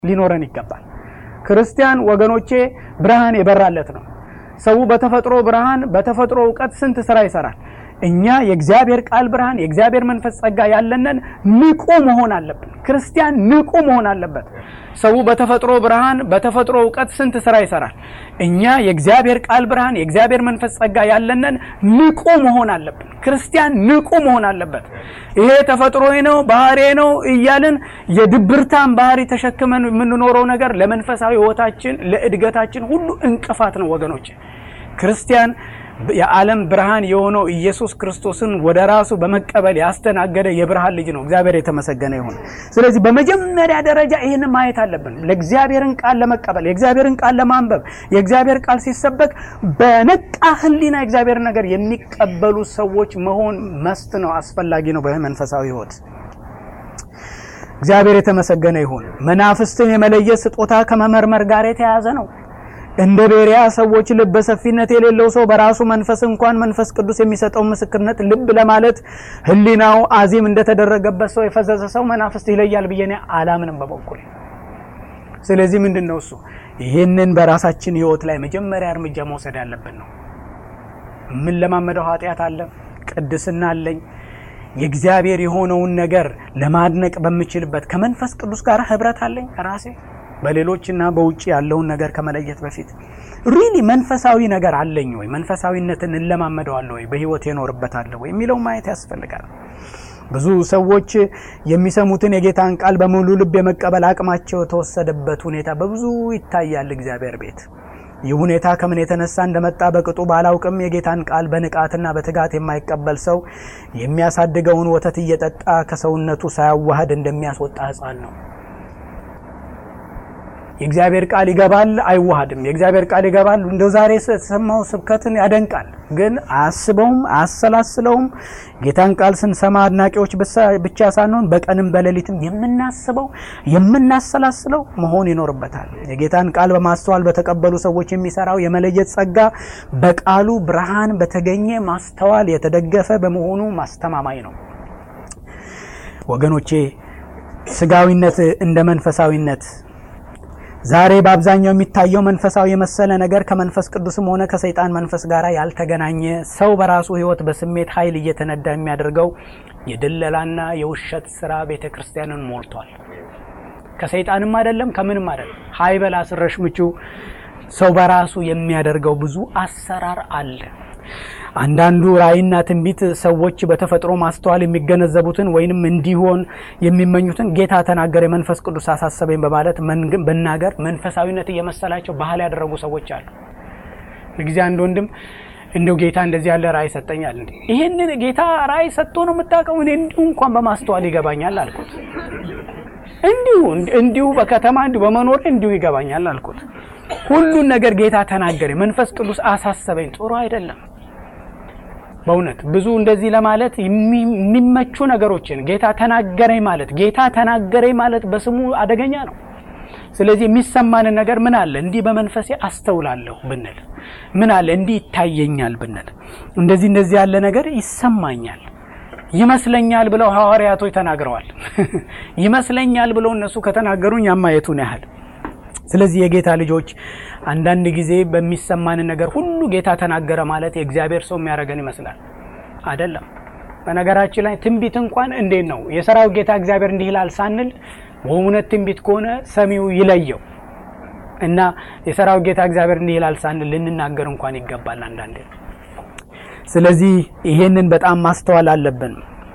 ሊኖረን ይገባል። ክርስቲያን ወገኖቼ ብርሃን የበራለት ነው። ሰው በተፈጥሮ ብርሃን በተፈጥሮ እውቀት ስንት ስራ ይሰራል። እኛ የእግዚአብሔር ቃል ብርሃን የእግዚአብሔር መንፈስ ጸጋ ያለንን ንቁ መሆን አለብን። ክርስቲያን ንቁ መሆን አለበት። ሰው በተፈጥሮ ብርሃን በተፈጥሮ እውቀት ስንት ስራ ይሰራል። እኛ የእግዚአብሔር ቃል ብርሃን የእግዚአብሔር መንፈስ ጸጋ ያለንን ንቁ መሆን አለብን። ክርስቲያን ንቁ መሆን አለበት። ይሄ ተፈጥሮዬ ነው ባህሬ ነው እያልን የድብርታን ባህሪ ተሸክመን የምንኖረው ነገር ለመንፈሳዊ ሕይወታችን ለእድገታችን ሁሉ እንቅፋት ነው ወገኖች። ክርስቲያን የዓለም ብርሃን የሆነው ኢየሱስ ክርስቶስን ወደ ራሱ በመቀበል ያስተናገደ የብርሃን ልጅ ነው። እግዚአብሔር የተመሰገነ ይሁን። ስለዚህ በመጀመሪያ ደረጃ ይህን ማየት አለብን። ለእግዚአብሔርን ቃል ለመቀበል የእግዚአብሔርን ቃል ለማንበብ የእግዚአብሔር ቃል ሲሰበክ በነቃ ሕሊና የእግዚአብሔር ነገር የሚቀበሉ ሰዎች መሆን መስት ነው፣ አስፈላጊ ነው በመንፈሳዊ ሕይወት። እግዚአብሔር የተመሰገነ ይሁን። መናፍስትን የመለየት ስጦታ ከመመርመር ጋር የተያያዘ ነው። እንደ ቤሪያ ሰዎች ልበ ሰፊነት የሌለው ሰው በራሱ መንፈስ እንኳን መንፈስ ቅዱስ የሚሰጠው ምስክርነት ልብ ለማለት ህሊናው አዚም እንደተደረገበት ሰው የፈዘዘ ሰው መናፍስት ይለያል ብዬ እኔ አላምንም በበኩል። ስለዚህ ምንድን ነው እሱ ይህንን በራሳችን ህይወት ላይ መጀመሪያ እርምጃ መውሰድ ያለብን ነው። የምንለማመደው ኃጢአት አለ፣ ቅድስና አለኝ የእግዚአብሔር የሆነውን ነገር ለማድነቅ በምችልበት ከመንፈስ ቅዱስ ጋር ህብረት አለኝ ራሴ በሌሎችና በውጭ ያለውን ነገር ከመለየት በፊት ሪሊ መንፈሳዊ ነገር አለኝ ወይ? መንፈሳዊነትን እንለማመደዋለሁ ወይ? በህይወት የኖርበታለሁ ወይ የሚለው ማየት ያስፈልጋል። ብዙ ሰዎች የሚሰሙትን የጌታን ቃል በሙሉ ልብ የመቀበል አቅማቸው የተወሰደበት ሁኔታ በብዙ ይታያል እግዚአብሔር ቤት። ይህ ሁኔታ ከምን የተነሳ እንደመጣ በቅጡ ባላውቅም የጌታን ቃል በንቃትና በትጋት የማይቀበል ሰው የሚያሳድገውን ወተት እየጠጣ ከሰውነቱ ሳያዋህድ እንደሚያስወጣ ሕፃን ነው። የእግዚአብሔር ቃል ይገባል፣ አይዋሃድም። የእግዚአብሔር ቃል ይገባል። እንደው ዛሬ የተሰማው ስብከትን ያደንቃል፣ ግን አያስበውም፣ አያሰላስለውም። ጌታን ቃል ስንሰማ አድናቂዎች ብቻ ሳንሆን በቀንም በሌሊትም የምናስበው የምናሰላስለው መሆን ይኖርበታል። የጌታን ቃል በማስተዋል በተቀበሉ ሰዎች የሚሰራው የመለየት ጸጋ በቃሉ ብርሃን በተገኘ ማስተዋል የተደገፈ በመሆኑ ማስተማማኝ ነው። ወገኖቼ ስጋዊነት እንደ መንፈሳዊነት ዛሬ በአብዛኛው የሚታየው መንፈሳዊ የመሰለ ነገር ከመንፈስ ቅዱስም ሆነ ከሰይጣን መንፈስ ጋር ያልተገናኘ ሰው በራሱ ሕይወት በስሜት ኃይል እየተነዳ የሚያደርገው የድለላና የውሸት ስራ ቤተ ክርስቲያንን ሞልቷል። ከሰይጣንም አይደለም ከምንም አይደለም። ሀይ በል አስረሽ ምቹ ሰው በራሱ የሚያደርገው ብዙ አሰራር አለ። አንዳንዱ ራእይና ትንቢት ሰዎች በተፈጥሮ ማስተዋል የሚገነዘቡትን ወይንም እንዲሆን የሚመኙትን ጌታ ተናገረ፣ የመንፈስ ቅዱስ አሳሰበኝ በማለት መናገር መንፈሳዊነት እየመሰላቸው ባህል ያደረጉ ሰዎች አሉ። ጊዜ አንድ ወንድም እንደው ጌታ እንደዚህ ያለ ራእይ ሰጠኛል። እንዴ ይህንን ጌታ ራእይ ሰጥቶ ነው የምታውቀው? እኔ እንዲሁ እንኳን በማስተዋል ይገባኛል አልኩት። እንዲሁ እንዲሁ በከተማ እንዲሁ በመኖር እንዲሁ ይገባኛል አልኩት። ሁሉን ነገር ጌታ ተናገረ፣ መንፈስ ቅዱስ አሳሰበኝ። ጥሩ አይደለም። በእውነት ብዙ እንደዚህ ለማለት የሚመቹ ነገሮችን ጌታ ተናገረኝ ማለት ጌታ ተናገረኝ ማለት በስሙ አደገኛ ነው። ስለዚህ የሚሰማንን ነገር ምን አለ እንዲህ በመንፈሴ አስተውላለሁ ብንል፣ ምን አለ እንዲህ ይታየኛል ብንል፣ እንደዚህ እንደዚህ ያለ ነገር ይሰማኛል ይመስለኛል ብለው ሐዋርያቶች ተናግረዋል። ይመስለኛል ብለው እነሱ ከተናገሩኝ ያማየቱን ያህል ስለዚህ የጌታ ልጆች አንዳንድ ጊዜ በሚሰማንን ነገር ሁሉ ጌታ ተናገረ ማለት የእግዚአብሔር ሰው የሚያደርገን ይመስላል። አይደለም። በነገራችን ላይ ትንቢት እንኳን እንዴት ነው የሰራዊት ጌታ እግዚአብሔር እንዲህ ይላል ሳንል በእውነት ትንቢት ከሆነ ሰሚው ይለየው እና የሰራዊት ጌታ እግዚአብሔር እንዲህ ይላል ሳንል ልንናገር እንኳን ይገባል አንዳንዴ። ስለዚህ ይሄንን በጣም ማስተዋል አለብን።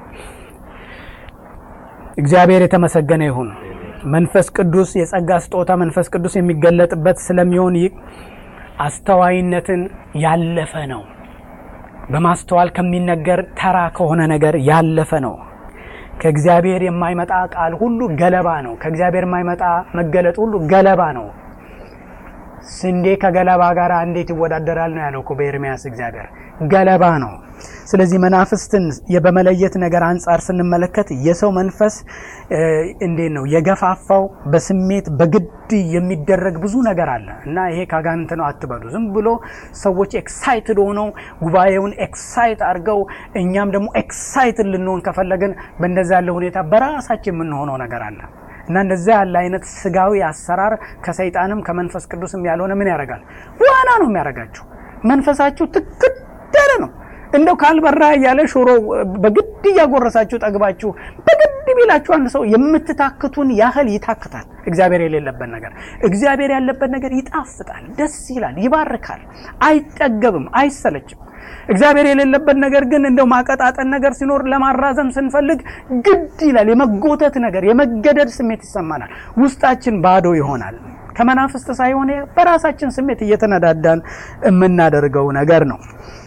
እግዚአብሔር የተመሰገነ ይሁን። መንፈስ ቅዱስ የጸጋ ስጦታ መንፈስ ቅዱስ የሚገለጥበት ስለሚሆን ይህ አስተዋይነትን ያለፈ ነው። በማስተዋል ከሚነገር ተራ ከሆነ ነገር ያለፈ ነው። ከእግዚአብሔር የማይመጣ ቃል ሁሉ ገለባ ነው። ከእግዚአብሔር የማይመጣ መገለጥ ሁሉ ገለባ ነው። ስንዴ ከገለባ ጋር እንዴት ይወዳደራል ነው ያለው እኮ በኤርምያስ እግዚአብሔር ገለባ ነው። ስለዚህ መናፍስትን በመለየት ነገር አንጻር ስንመለከት የሰው መንፈስ እንዴት ነው የገፋፋው? በስሜት በግድ የሚደረግ ብዙ ነገር አለ እና ይሄ ካጋንንት ነው አትበሉ። ዝም ብሎ ሰዎች ኤክሳይትድ ሆነው ጉባኤውን ኤክሳይት አድርገው እኛም ደግሞ ኤክሳይትድ ልንሆን ከፈለግን በእንደዛ ያለ ሁኔታ በራሳችን የምንሆነው ነገር አለ እና እንደዚያ ያለ አይነት ስጋዊ አሰራር ከሰይጣንም ከመንፈስ ቅዱስም ያልሆነ ምን ያደርጋል? ዋና ነው የሚያደርጋችሁ። መንፈሳችሁ ትክት ያለ ነው። እንደው ካልበራ እያለ ሾሮ በግድ እያጎረሳችሁ ጠግባችሁ በግድ ቢላችሁ አንድ ሰው የምትታክቱን ያህል ይታክታል። እግዚአብሔር የሌለበት ነገር፣ እግዚአብሔር ያለበት ነገር ይጣፍጣል፣ ደስ ይላል፣ ይባርካል፣ አይጠገብም፣ አይሰለችም። እግዚአብሔር የሌለበት ነገር ግን እንደው ማቀጣጠን ነገር ሲኖር ለማራዘም ስንፈልግ ግድ ይላል። የመጎተት ነገር፣ የመገደድ ስሜት ይሰማናል። ውስጣችን ባዶ ይሆናል። ከመናፍስት ሳይሆን በራሳችን ስሜት እየተነዳዳን የምናደርገው ነገር ነው።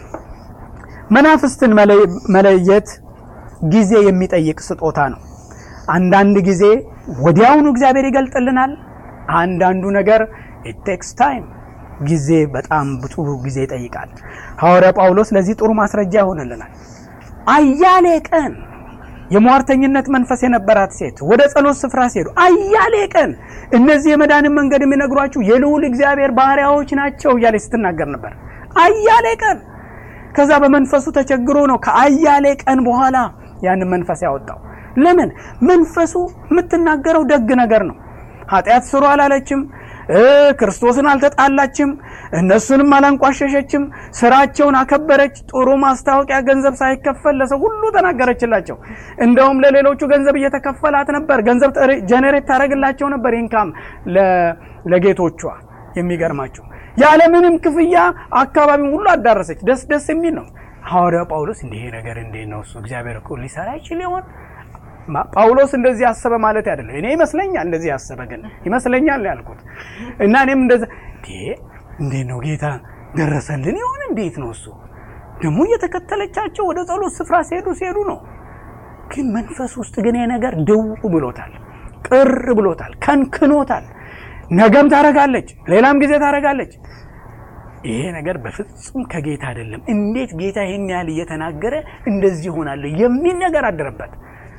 መናፍስትን መለየት ጊዜ የሚጠይቅ ስጦታ ነው። አንዳንድ ጊዜ ወዲያውኑ እግዚአብሔር ይገልጥልናል። አንዳንዱ ነገር ኢት ቴክስ ታይም ጊዜ በጣም ጥሩ ጊዜ ይጠይቃል። ሐዋርያ ጳውሎስ ለዚህ ጥሩ ማስረጃ ይሆንልናል። አያሌ ቀን የሟርተኝነት መንፈስ የነበራት ሴት ወደ ጸሎት ስፍራ ሲሄዱ አያሌ ቀን እነዚህ የመዳንን መንገድ የሚነግሯችሁ የልዑል እግዚአብሔር ባሪያዎች ናቸው እያለች ስትናገር ነበር። አያሌ ቀን ከዛ በመንፈሱ ተቸግሮ ነው ከአያሌ ቀን በኋላ ያንን መንፈስ ያወጣው። ለምን? መንፈሱ የምትናገረው ደግ ነገር ነው። ኃጢአት ስሩ አላለችም። ክርስቶስን አልተጣላችም። እነሱንም አላንቋሸሸችም። ስራቸውን አከበረች። ጥሩ ማስታወቂያ ገንዘብ ሳይከፈል ለሰው ሁሉ ተናገረችላቸው። እንደውም ለሌሎቹ ገንዘብ እየተከፈላት ነበር። ገንዘብ ጀኔሬት ታደረግላቸው ነበር ኢንካም ለጌቶቿ። የሚገርማቸው ያለምንም ክፍያ አካባቢውን ሁሉ አዳረሰች። ደስ ደስ የሚል ነው። ሐዋርያው ጳውሎስ እንዲህ ነገር እንዴት ነው እሱ እግዚአብሔር እኮ ሊሰራ ይችል ይሆን? ጳውሎስ እንደዚህ ያሰበ ማለት አይደለም። እኔ ይመስለኛል እንደዚህ ያሰበ ግን ይመስለኛል ያልኩት እና እኔም እንደዚ እንዴት ነው ጌታ ደረሰልን ይሆን? እንዴት ነው እሱ ደግሞ እየተከተለቻቸው ወደ ጸሎት ስፍራ ሲሄዱ ሲሄዱ ነው። ግን መንፈስ ውስጥ ግን ነገር ድው ብሎታል፣ ቅር ብሎታል፣ ከንክኖታል። ነገም ታረጋለች፣ ሌላም ጊዜ ታረጋለች። ይሄ ነገር በፍጹም ከጌታ አይደለም። እንዴት ጌታ ይህን ያህል እየተናገረ እንደዚህ ይሆናለሁ የሚል ነገር አደረበት።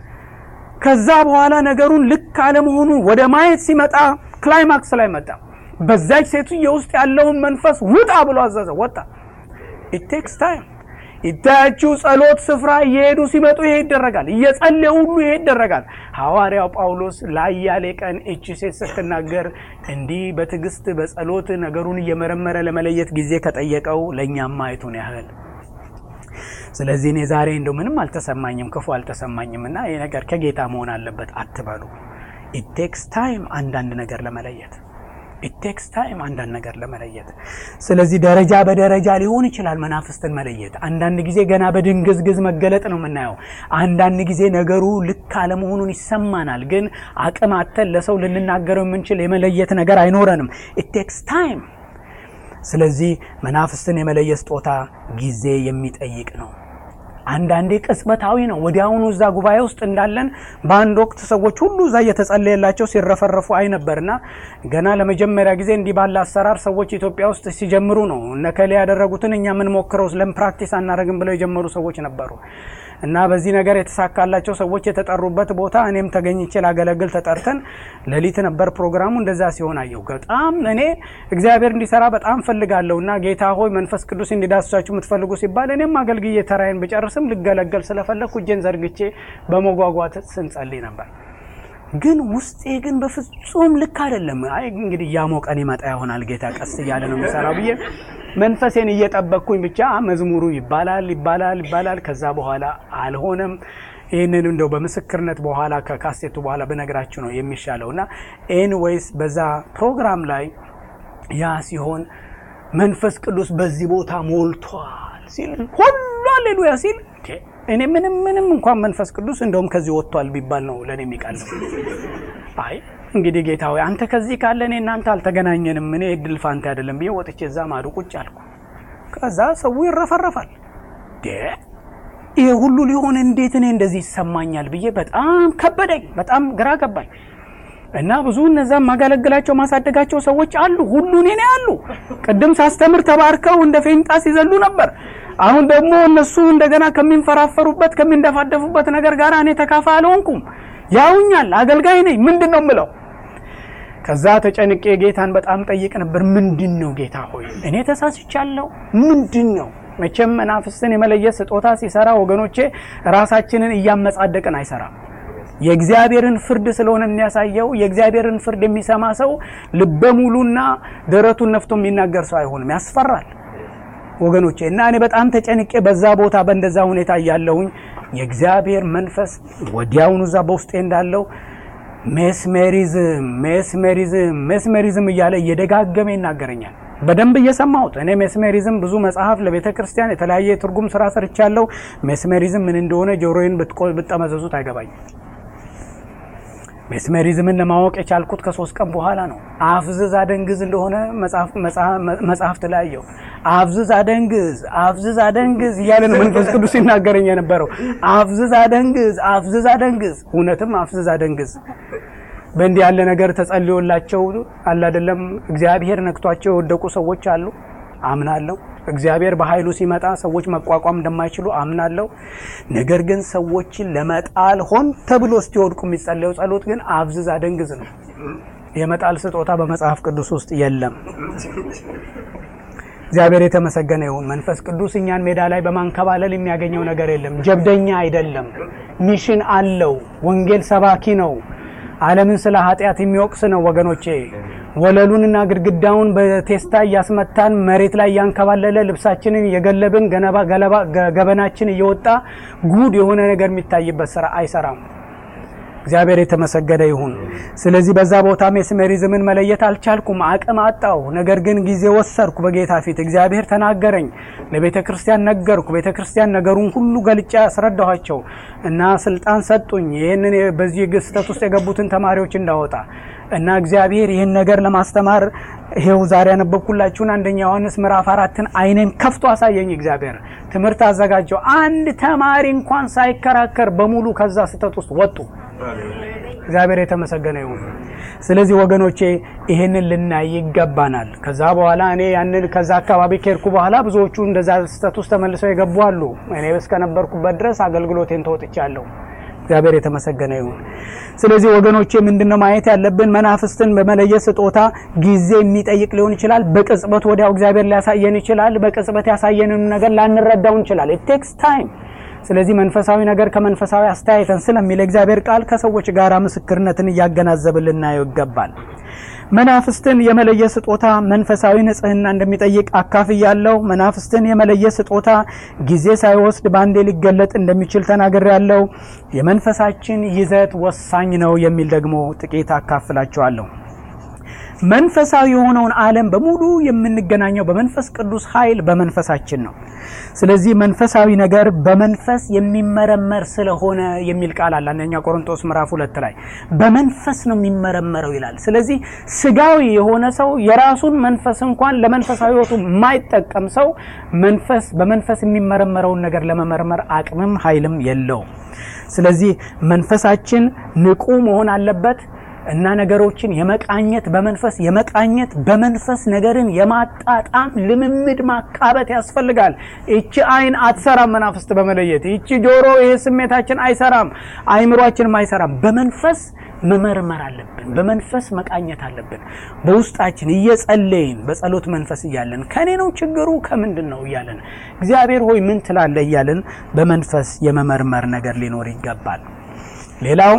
ከዛ በኋላ ነገሩን ልክ አለመሆኑ ወደ ማየት ሲመጣ ክላይማክስ ላይ መጣ። በዛች ሴትዮ ውስጥ ያለውን መንፈስ ውጣ ብሎ አዘዘ። ወጣ። ኢት ቴክስ ታይም። ይታያችሁ ጸሎት ስፍራ እየሄዱ ሲመጡ ይሄ ይደረጋል። እየጸለዩ ሁሉ ይሄ ይደረጋል። ሐዋርያው ጳውሎስ ለአያሌ ቀን እቺ ሴት ስትናገር እንዲህ በትዕግስት በጸሎት ነገሩን እየመረመረ ለመለየት ጊዜ ከጠየቀው ለእኛም ማየቱን ያህል ስለዚህ እኔ ዛሬ እንደው ምንም አልተሰማኝም፣ ክፉ አልተሰማኝም እና ይህ ነገር ከጌታ መሆን አለበት አትበሉ። ኢት ቴክስ ታይም አንዳንድ ነገር ለመለየት ኢት ቴክስ ታይም አንዳንድ ነገር ለመለየት። ስለዚህ ደረጃ በደረጃ ሊሆን ይችላል መናፍስትን መለየት። አንዳንድ ጊዜ ገና በድንግዝግዝ መገለጥ ነው የምናየው። አንዳንድ ጊዜ ነገሩ ልክ አለመሆኑን ይሰማናል፣ ግን አቅም አተን ለሰው ልንናገረው የምንችል የመለየት ነገር አይኖረንም። ኢት ቴክስ ታይም ስለዚህ መናፍስትን የመለየት ስጦታ ጊዜ የሚጠይቅ ነው። አንዳንዴ ቅጽበታዊ ነው። ወዲያውኑ እዛ ጉባኤ ውስጥ እንዳለን በአንድ ወቅት ሰዎች ሁሉ እዛ እየተጸለየላቸው ሲረፈረፉ አይ ነበርና ገና ለመጀመሪያ ጊዜ እንዲህ ባለ አሰራር ሰዎች ኢትዮጵያ ውስጥ ሲጀምሩ ነው እነከሌ ያደረጉትን እኛ የምንሞክረው ለምን ፕራክቲስ አናደርግም ብለው የጀመሩ ሰዎች ነበሩ። እና በዚህ ነገር የተሳካላቸው ሰዎች የተጠሩበት ቦታ እኔም ተገኝቼ ላገለግል ተጠርተን ሌሊት ነበር ፕሮግራሙ። እንደዛ ሲሆን አየሁ። በጣም እኔ እግዚአብሔር እንዲሰራ በጣም ፈልጋለሁ እና ጌታ ሆይ መንፈስ ቅዱስ እንዲዳስሳችሁ የምትፈልጉ ሲባል እኔም አገልግዬ ተራዬን ብጨርስም ልገለገል ስለፈለግኩ እጄን ዘርግቼ በመጓጓት ስንጸልይ ነበር። ግን ውስጤ ግን በፍጹም ልክ አይደለም። አይ እንግዲህ እያሞቀን ይመጣ ይሆናል ጌታ ቀስ እያለ ነው የሚሰራው ብዬ መንፈሴን እየጠበቅኩኝ ብቻ መዝሙሩ ይባላል ይባላል ይባላል። ከዛ በኋላ አልሆነም። ይህንን እንደው በምስክርነት በኋላ ከካሴቱ በኋላ በነገራችሁ ነው የሚሻለው እና ኤንዌይስ በዛ ፕሮግራም ላይ ያ ሲሆን መንፈስ ቅዱስ በዚህ ቦታ ሞልቷል ሲል ሁሉ አሌሉያ ሲል እኔ ምንም ምንም እንኳን መንፈስ ቅዱስ እንደውም ከዚህ ወጥቷል ቢባል ነው ለእኔ የሚቀለው። አይ እንግዲህ ጌታ ሆይ አንተ ከዚህ ካለ እኔ እናንተ አልተገናኘንም፣ እኔ እድል ፋንታ አይደለም ብዬ ወጥቼ እዛ ማዶ ቁጭ አልኩ። ከዛ ሰው ይረፈረፋል። ይሄ ሁሉ ሊሆን እንዴት እኔ እንደዚህ ይሰማኛል ብዬ በጣም ከበደኝ፣ በጣም ግራ ገባኝ። እና ብዙ እነዛም ማገለግላቸው ማሳደጋቸው ሰዎች አሉ፣ ሁሉ እኔ ነው ያሉ። ቅድም ሳስተምር ተባርከው እንደ ፌንጣ ሲዘሉ ነበር። አሁን ደግሞ እነሱ እንደገና ከሚንፈራፈሩበት ከሚንደፋደፉበት ነገር ጋር እኔ ተካፋይ አልሆንኩም። ያውኛል፣ አገልጋይ ነኝ። ምንድን ነው የምለው? ከዛ ተጨንቄ ጌታን በጣም ጠይቅ ነበር። ምንድን ነው ጌታ ሆይ እኔ ተሳስቻለሁ? ምንድን ነው? መቼም መናፍስትን የመለየት ስጦታ ሲሰራ ወገኖቼ ራሳችንን እያመጻደቅን አይሰራም። የእግዚአብሔርን ፍርድ ስለሆነ የሚያሳየው የእግዚአብሔርን ፍርድ የሚሰማ ሰው ልበ ሙሉና ደረቱን ነፍቶ የሚናገር ሰው አይሆንም። ያስፈራል ወገኖቼ። እና እኔ በጣም ተጨንቄ በዛ ቦታ በእንደዛ ሁኔታ እያለሁኝ የእግዚአብሔር መንፈስ ወዲያውኑ እዛ በውስጤ እንዳለው ሜስሜሪዝም ሜስሜሪዝም ሜስሜሪዝም እያለ እየደጋገመ ይናገረኛል። በደንብ እየሰማሁት እኔ ሜስሜሪዝም ብዙ መጽሐፍ ለቤተ ክርስቲያን የተለያየ የትርጉም ስራ ሰርቻለሁ። ሜስሜሪዝም ምን እንደሆነ ጆሮዬን ብትጠመዘዙት አይገባኝም። ሜስሜሪዝምን ለማወቅ የቻልኩት ከሶስት ቀን በኋላ ነው። አፍዝዝ አደንግዝ እንደሆነ መጽሐፍት ላየው። አፍዝዝ አደንግዝ፣ አፍዝዝ አደንግዝ እያለ ነው መንፈስ ቅዱስ ሲናገረኝ የነበረው። አፍዝዝ አደንግዝ፣ አፍዝዝ አደንግዝ። እውነትም አፍዝዝ አደንግዝ። በእንዲህ ያለ ነገር ተጸልዮላቸው አለ አይደለም እግዚአብሔር ነክቷቸው የወደቁ ሰዎች አሉ፣ አምናለሁ። እግዚአብሔር በኃይሉ ሲመጣ ሰዎች መቋቋም እንደማይችሉ አምናለሁ። ነገር ግን ሰዎችን ለመጣል ሆን ተብሎ እስኪወድቁ የሚጸለየው ጸሎት ግን አፍዝዝ አደንግዝ ነው። የመጣል ስጦታ በመጽሐፍ ቅዱስ ውስጥ የለም። እግዚአብሔር የተመሰገነ ይሁን። መንፈስ ቅዱስ እኛን ሜዳ ላይ በማንከባለል የሚያገኘው ነገር የለም። ጀብደኛ አይደለም። ሚሽን አለው። ወንጌል ሰባኪ ነው። ዓለምን ስለ ኃጢአት የሚወቅስ ነው ወገኖቼ። ወለሉንና ግድግዳውን በቴስታ እያስመታን መሬት ላይ እያንከባለለ ልብሳችንን እየገለብን ገበናችን እየወጣ ጉድ የሆነ ነገር የሚታይበት ስራ አይሰራም። እግዚአብሔር የተመሰገነ ይሁን። ስለዚህ በዛ ቦታ ሜስሜሪዝምን መለየት አልቻልኩም፣ አቅም አጣው። ነገር ግን ጊዜ ወሰድኩ በጌታ ፊት። እግዚአብሔር ተናገረኝ፣ ለቤተ ክርስቲያን ነገርኩ። ቤተ ክርስቲያን ነገሩን ሁሉ ገልጫ ያስረዳኋቸው እና ስልጣን ሰጡኝ፣ ይህንን በዚህ ስህተት ውስጥ የገቡትን ተማሪዎች እንዳወጣ እና እግዚአብሔር ይህን ነገር ለማስተማር ይሄው ዛሬ ያነበብኩላችሁን አንደኛ ዮሐንስ ምዕራፍ አራትን አይኔን ከፍቶ አሳየኝ። እግዚአብሔር ትምህርት አዘጋጀው። አንድ ተማሪ እንኳን ሳይከራከር በሙሉ ከዛ ስህተት ውስጥ ወጡ። እግዚአብሔር የተመሰገነ ይሁን። ስለዚህ ወገኖቼ ይህንን ልናይ ይገባናል። ከዛ በኋላ እኔ ያንን ከዛ አካባቢ ከሄድኩ በኋላ ብዙዎቹ እንደዛ ስህተት ውስጥ ተመልሰው የገቡ አሉ። እኔ እስከነበርኩበት ድረስ አገልግሎቴን ተወጥቻለሁ። እግዚአብሔር የተመሰገነ ይሁን። ስለዚህ ወገኖቼ ምንድነው ማየት ያለብን? መናፍስትን በመለየት ስጦታ ጊዜ የሚጠይቅ ሊሆን ይችላል። በቅጽበት ወዲያው እግዚአብሔር ሊያሳየን ይችላል። በቅጽበት ያሳየንን ነገር ላንረዳው እንችላል። ኢት ቴክስ ታይም። ስለዚህ መንፈሳዊ ነገር ከመንፈሳዊ አስተያየትን ስለሚል እግዚአብሔር ቃል ከሰዎች ጋር ምስክርነትን እያገናዘብን ልናየው ይገባል። መናፍስትን የመለየት ስጦታ መንፈሳዊ ንጽሕና እንደሚጠይቅ አካፍያለሁ። መናፍስትን የመለየት ስጦታ ጊዜ ሳይወስድ በአንዴ ሊገለጥ እንደሚችል ተናግሬያለሁ። የመንፈሳችን ይዘት ወሳኝ ነው የሚል ደግሞ ጥቂት አካፍላችኋለሁ። መንፈሳዊ የሆነውን ዓለም በሙሉ የምንገናኘው በመንፈስ ቅዱስ ኃይል በመንፈሳችን ነው። ስለዚህ መንፈሳዊ ነገር በመንፈስ የሚመረመር ስለሆነ የሚል ቃል አለ። አንደኛ ቆሮንቶስ ምዕራፍ ሁለት ላይ በመንፈስ ነው የሚመረመረው ይላል። ስለዚህ ስጋዊ የሆነ ሰው የራሱን መንፈስ እንኳን ለመንፈሳዊ ሕይወቱ የማይጠቀም ሰው መንፈስ በመንፈስ የሚመረመረውን ነገር ለመመርመር አቅምም ኃይልም የለውም። ስለዚህ መንፈሳችን ንቁ መሆን አለበት እና ነገሮችን የመቃኘት በመንፈስ የመቃኘት በመንፈስ ነገርን የማጣጣም ልምምድ ማካበት ያስፈልጋል። ይቺ አይን አትሰራም መናፍስት በመለየት ይቺ ጆሮ፣ ይህ ስሜታችን አይሰራም፣ አይምሯችንም አይሰራም። በመንፈስ መመርመር አለብን። በመንፈስ መቃኘት አለብን። በውስጣችን እየጸለይን በጸሎት መንፈስ እያለን ከኔ ነው ችግሩ ከምንድን ነው እያለን እግዚአብሔር ሆይ ምን ትላለህ እያለን በመንፈስ የመመርመር ነገር ሊኖር ይገባል። ሌላው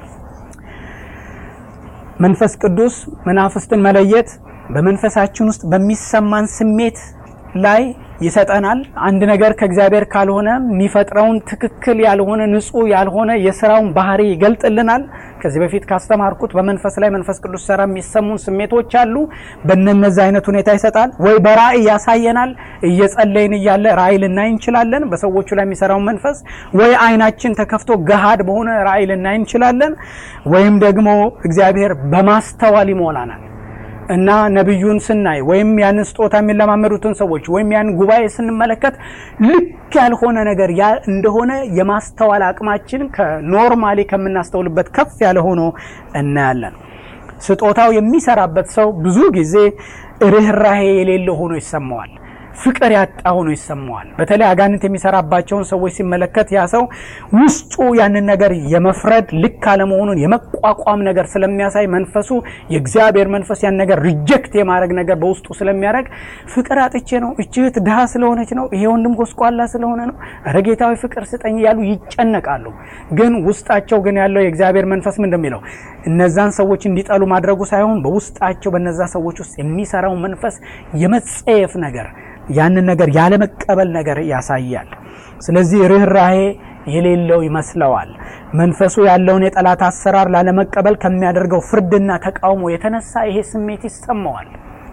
መንፈስ ቅዱስ መናፍስትን መለየት በመንፈሳችን ውስጥ በሚሰማን ስሜት ላይ ይሰጠናል። አንድ ነገር ከእግዚአብሔር ካልሆነ የሚፈጥረውን ትክክል ያልሆነ ንጹሕ ያልሆነ የስራውን ባህሪ ይገልጥልናል። ከዚህ በፊት ካስተማርኩት በመንፈስ ላይ መንፈስ ቅዱስ ሰራ የሚሰሙን ስሜቶች አሉ። በእነዚህ አይነት ሁኔታ ይሰጣል። ወይ በራእይ ያሳየናል። እየጸለይን እያለ ራእይ ልናይ እንችላለን፣ በሰዎቹ ላይ የሚሰራውን መንፈስ። ወይ አይናችን ተከፍቶ ገሃድ በሆነ ራእይ ልናይ እንችላለን። ወይም ደግሞ እግዚአብሔር በማስተዋል ይሞላናል እና ነቢዩን ስናይ ወይም ያንን ስጦታ የሚለማመዱትን ሰዎች ወይም ያንን ጉባኤ ስንመለከት ልክ ያልሆነ ነገር ያ እንደሆነ የማስተዋል አቅማችን ከኖርማሊ ከምናስተውልበት ከፍ ያለ ሆኖ እናያለን። ስጦታው የሚሰራበት ሰው ብዙ ጊዜ ርኅራሄ የሌለው ሆኖ ይሰማዋል። ፍቅር ያጣ ሆኖ ይሰማዋል። በተለይ አጋንንት የሚሰራባቸውን ሰዎች ሲመለከት ያ ሰው ውስጡ ያንን ነገር የመፍረድ ልክ አለመሆኑን የመቋቋም ነገር ስለሚያሳይ መንፈሱ የእግዚአብሔር መንፈስ ያን ነገር ሪጀክት የማድረግ ነገር በውስጡ ስለሚያደርግ ፍቅር አጥቼ ነው፣ እች እህት ድሃ ስለሆነች ነው፣ ይሄ ወንድም ጎስቋላ ስለሆነ ነው፣ ኧረ ጌታዊ ፍቅር ስጠኝ እያሉ ይጨነቃሉ። ግን ውስጣቸው ግን ያለው የእግዚአብሔር መንፈስ ምን እንደሚለው እነዛን ሰዎች እንዲጠሉ ማድረጉ ሳይሆን በውስጣቸው በነዛ ሰዎች ውስጥ የሚሰራው መንፈስ የመጸየፍ ነገር ያንን ነገር ያለመቀበል ነገር ያሳያል። ስለዚህ ርኅራሄ የሌለው ይመስለዋል። መንፈሱ ያለውን የጠላት አሰራር ላለመቀበል ከሚያደርገው ፍርድና ተቃውሞ የተነሳ ይሄ ስሜት ይሰማዋል።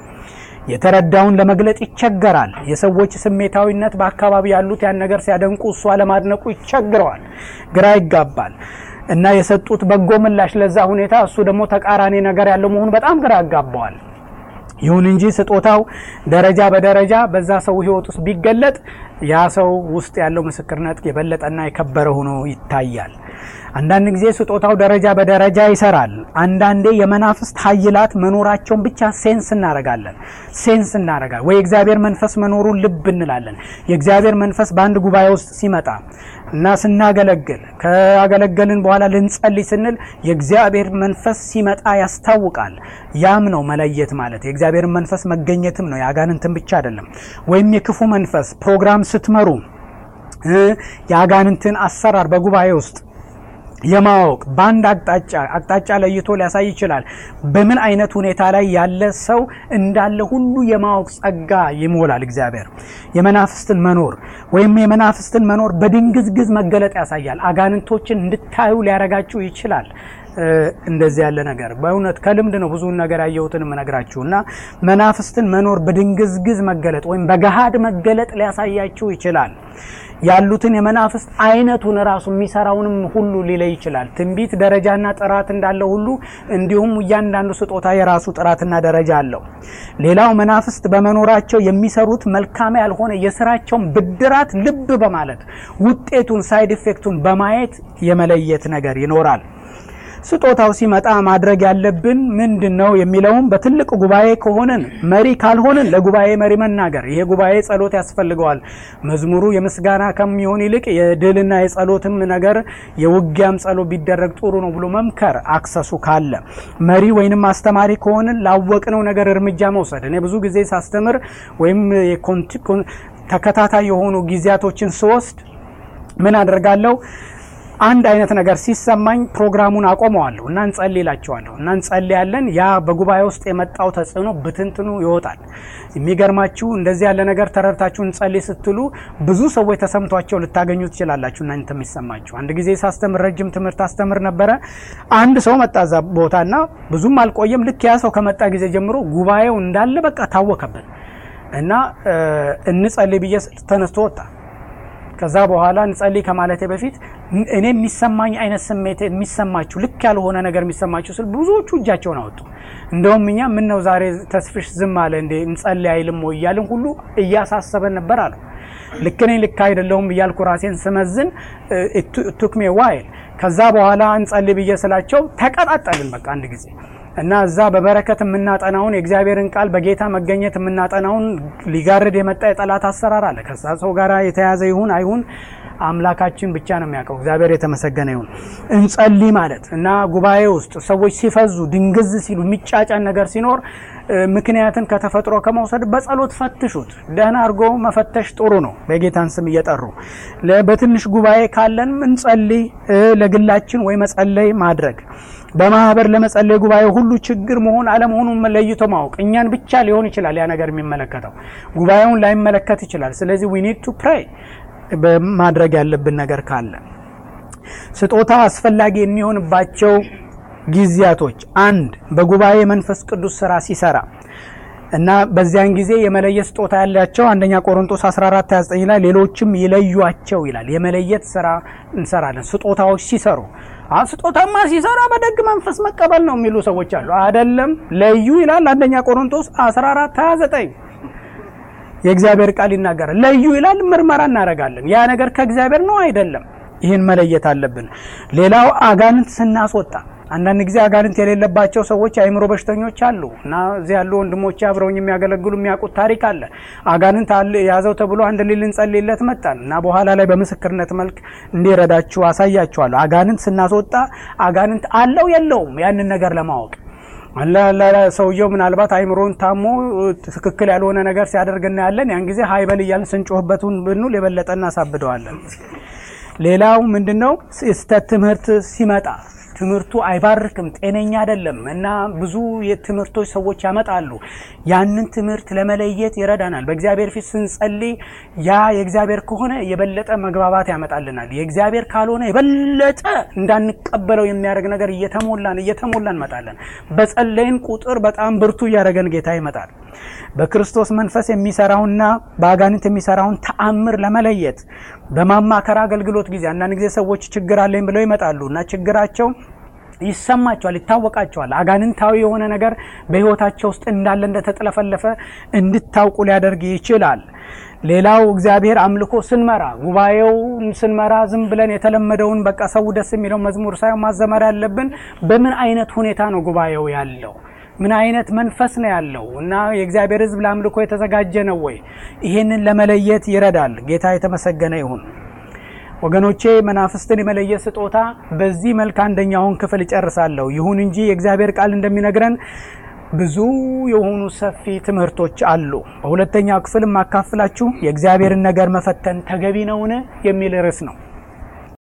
የተረዳውን ለመግለጥ ይቸገራል። የሰዎች ስሜታዊነት በአካባቢ ያሉት ያን ነገር ሲያደንቁ እሷ ለማድነቁ ይቸግረዋል፣ ግራ ይጋባል እና የሰጡት በጎ ምላሽ ለዛ ሁኔታ እሱ ደግሞ ተቃራኒ ነገር ያለው መሆኑ በጣም ግራ ያጋባዋል። ይሁን እንጂ ስጦታው ደረጃ በደረጃ በዛ ሰው ሕይወት ውስጥ ቢገለጥ ያ ሰው ውስጥ ያለው ምስክርነት የበለጠና የከበረ ሆኖ ይታያል። አንዳንድ ጊዜ ስጦታው ደረጃ በደረጃ ይሰራል። አንዳንዴ የመናፍስት ኃይላት መኖራቸውን ብቻ ሴንስ እናደርጋለን ሴንስ እናደርጋለን ወይ የእግዚአብሔር መንፈስ መኖሩን ልብ እንላለን። የእግዚአብሔር መንፈስ በአንድ ጉባኤ ውስጥ ሲመጣ እና ስናገለግል ካገለገልን በኋላ ልንጸልይ ስንል የእግዚአብሔር መንፈስ ሲመጣ ያስታውቃል። ያም ነው መለየት ማለት የእግዚአብሔር መንፈስ መገኘትም ነው። የአጋንንትን ብቻ አይደለም። ወይም የክፉ መንፈስ ፕሮግራም ስትመሩ የአጋንንትን አሰራር በጉባኤ ውስጥ የማወቅ በአንድ አቅጣጫ አቅጣጫ ለይቶ ሊያሳይ ይችላል። በምን አይነት ሁኔታ ላይ ያለ ሰው እንዳለ ሁሉ የማወቅ ጸጋ ይሞላል እግዚአብሔር። የመናፍስትን መኖር ወይም የመናፍስትን መኖር በድንግዝግዝ መገለጥ ያሳያል። አጋንንቶችን እንድታዩ ሊያረጋችሁ ይችላል። እንደዚህ ያለ ነገር በእውነት ከልምድ ነው ብዙውን ነገር ያየሁትን የምነግራችሁ እና መናፍስትን መኖር በድንግዝግዝ መገለጥ ወይም በገሃድ መገለጥ ሊያሳያችሁ ይችላል። ያሉትን የመናፍስት አይነቱን ራሱ የሚሰራውንም ሁሉ ሊለይ ይችላል። ትንቢት ደረጃና ጥራት እንዳለው ሁሉ እንዲሁም እያንዳንዱ ስጦታ የራሱ ጥራትና ደረጃ አለው። ሌላው መናፍስት በመኖራቸው የሚሰሩት መልካም ያልሆነ የስራቸውን ብድራት ልብ በማለት ውጤቱን ሳይድ ኢፌክቱን በማየት የመለየት ነገር ይኖራል። ስጦታው ሲመጣ ማድረግ ያለብን ምንድን ነው የሚለውም በትልቅ ጉባኤ ከሆንን መሪ ካልሆንን ለጉባኤ መሪ መናገር። ይሄ ጉባኤ ጸሎት ያስፈልገዋል። መዝሙሩ የምስጋና ከሚሆን ይልቅ የድልና የጸሎትም ነገር የውጊያም ጸሎት ቢደረግ ጥሩ ነው ብሎ መምከር አክሰሱ ካለ መሪ ወይንም አስተማሪ ከሆንን ላወቅነው ነገር እርምጃ መውሰድ። እኔ ብዙ ጊዜ ሳስተምር ወይም ተከታታይ የሆኑ ጊዜያቶችን ስወስድ ምን አደርጋለሁ? አንድ አይነት ነገር ሲሰማኝ ፕሮግራሙን አቆመዋለሁ እና እንጸልይላቸዋለሁ እና እንጸልያለን። ያ በጉባኤ ውስጥ የመጣው ተጽዕኖ ብትንትኑ ይወጣል። የሚገርማችሁ እንደዚህ ያለ ነገር ተረድታችሁ እንጸልይ ስትሉ ብዙ ሰዎች ተሰምቷቸው ልታገኙ ትችላላችሁ። እናንተ የሚሰማችሁ አንድ ጊዜ ሳስተምር ረጅም ትምህርት አስተምር ነበረ። አንድ ሰው መጣ እዛ ቦታ እና ብዙም አልቆየም። ልክ ያ ሰው ከመጣ ጊዜ ጀምሮ ጉባኤው እንዳለ በቃ ታወከብን እና እንጸልይ ብዬ ተነስቶ ወጣ። ከዛ በኋላ እንጸልይ ከማለቴ በፊት እኔ የሚሰማኝ አይነት ስሜት የሚሰማችሁ ልክ ያልሆነ ነገር የሚሰማችሁ ስል ብዙዎቹ እጃቸውን አወጡ። እንደውም እኛ ምን ነው ዛሬ ተስፍሽ ዝም አለ እንዴ እንጸልይ አይልም ወይ እያልን ሁሉ እያሳሰበን ነበር አሉ። ልክ ነኝ ልክ አይደለሁም እያልኩ ራሴን ስመዝን ቱክሜ ዋይል ከዛ በኋላ እንጸልይ ብዬ ስላቸው ተቀጣጠልን በቃ አንድ ጊዜ እና እዛ በበረከት የምናጠናውን የእግዚአብሔርን ቃል በጌታ መገኘት የምናጠናውን ሊጋርድ የመጣ የጠላት አሰራር አለ። ከዛ ሰው ጋር የተያዘ ይሁን አይሁን አምላካችን ብቻ ነው የሚያውቀው። እግዚአብሔር የተመሰገነ ይሁን። እንጸልይ ማለት እና ጉባኤ ውስጥ ሰዎች ሲፈዙ ድንግዝ ሲሉ የሚጫጫን ነገር ሲኖር ምክንያትን ከተፈጥሮ ከመውሰድ በጸሎት ፈትሹት። ደህና አድርጎ መፈተሽ ጥሩ ነው። በጌታን ስም እየጠሩ በትንሽ ጉባኤ ካለን እንጸልይ፣ ለግላችን ወይ መጸለይ ማድረግ በማህበር ለመጸለይ ጉባኤ ሁሉ ችግር መሆን አለመሆኑን ለይቶ ማወቅ። እኛን ብቻ ሊሆን ይችላል ያ ነገር የሚመለከተው ጉባኤውን ላይመለከት ይችላል። ስለዚህ ዊ ኒድ ቱ ፕሬይ በማድረግ ያለብን ነገር ካለ ስጦታ አስፈላጊ የሚሆንባቸው ጊዜያቶች አንድ በጉባኤ መንፈስ ቅዱስ ስራ ሲሰራ እና በዚያን ጊዜ የመለየት ስጦታ ያላቸው አንደኛ ቆሮንቶስ 14 29 ላይ ሌሎችም ይለዩቸው ይላል። የመለየት ስራ እንሰራለን ስጦታዎች ሲሰሩ ስጦታማ ሲሰራ በደግ መንፈስ መቀበል ነው የሚሉ ሰዎች አሉ። አይደለም ለዩ ይላል አንደኛ ቆሮንቶስ 14 29 የእግዚአብሔር ቃል ይናገራል። ለዩ ይላል። ምርመራ እናደርጋለን። ያ ነገር ከእግዚአብሔር ነው አይደለም። ይህን መለየት አለብን። ሌላው አጋንንት ስናስወጣ አንዳንድ ጊዜ አጋንንት የሌለባቸው ሰዎች የአእምሮ በሽተኞች አሉ እና እዚህ ያሉ ወንድሞች አብረውኝ የሚያገለግሉ የሚያውቁት ታሪክ አለ። አጋንንት ያዘው ተብሎ አንድ ሊል ልንጸልይለት መጣን እና በኋላ ላይ በምስክርነት መልክ እንዲረዳችሁ አሳያችኋለሁ። አጋንንት ስናስወጣ አጋንንት አለው የለውም ያንን ነገር ለማወቅ ሰውየው ምናልባት አይምሮን ታሞ ትክክል ያልሆነ ነገር ሲያደርግ እናያለን። ያን ጊዜ ሀይበል እያልን ስንጮህበትን ብንል የበለጠ እናሳብደዋለን። ሌላው ምንድን ነው? ስህተት ትምህርት ሲመጣ ትምህርቱ አይባርክም፣ ጤነኛ አይደለም እና ብዙ የትምህርቶች ሰዎች ያመጣሉ። ያንን ትምህርት ለመለየት ይረዳናል። በእግዚአብሔር ፊት ስንጸልይ ያ የእግዚአብሔር ከሆነ የበለጠ መግባባት ያመጣልናል። የእግዚአብሔር ካልሆነ የበለጠ እንዳንቀበለው የሚያደርግ ነገር እየተሞላን እየተሞላን እንመጣለን። በጸለይን ቁጥር በጣም ብርቱ እያደረገን ጌታ ይመጣል። በክርስቶስ መንፈስ የሚሰራውና በአጋንንት የሚሰራውን ተአምር ለመለየት በማማከር አገልግሎት ጊዜ አንዳንድ ጊዜ ሰዎች ችግር አለኝ ብለው ይመጣሉ እና ችግራቸው ይሰማቸዋል፣ ይታወቃቸዋል። አጋንንታዊ የሆነ ነገር በሕይወታቸው ውስጥ እንዳለ እንደተጥለፈለፈ እንድታውቁ ሊያደርግ ይችላል። ሌላው እግዚአብሔር አምልኮ ስንመራ ጉባኤው ስንመራ ዝም ብለን የተለመደውን በቃ ሰው ደስ የሚለው መዝሙር ሳይሆን ማዘመር ያለብን በምን አይነት ሁኔታ ነው ጉባኤው ያለው ምን አይነት መንፈስ ነው ያለው እና የእግዚአብሔር ሕዝብ ለአምልኮ የተዘጋጀ ነው ወይ? ይህንን ለመለየት ይረዳል። ጌታ የተመሰገነ ይሁን። ወገኖቼ መናፍስትን የመለየት ስጦታ በዚህ መልክ አንደኛውን ክፍል እጨርሳለሁ። ይሁን እንጂ የእግዚአብሔር ቃል እንደሚነግረን ብዙ የሆኑ ሰፊ ትምህርቶች አሉ። በሁለተኛው ክፍል የማካፍላችሁ የእግዚአብሔርን ነገር መፈተን ተገቢ ነውን የሚል ርዕስ ነው።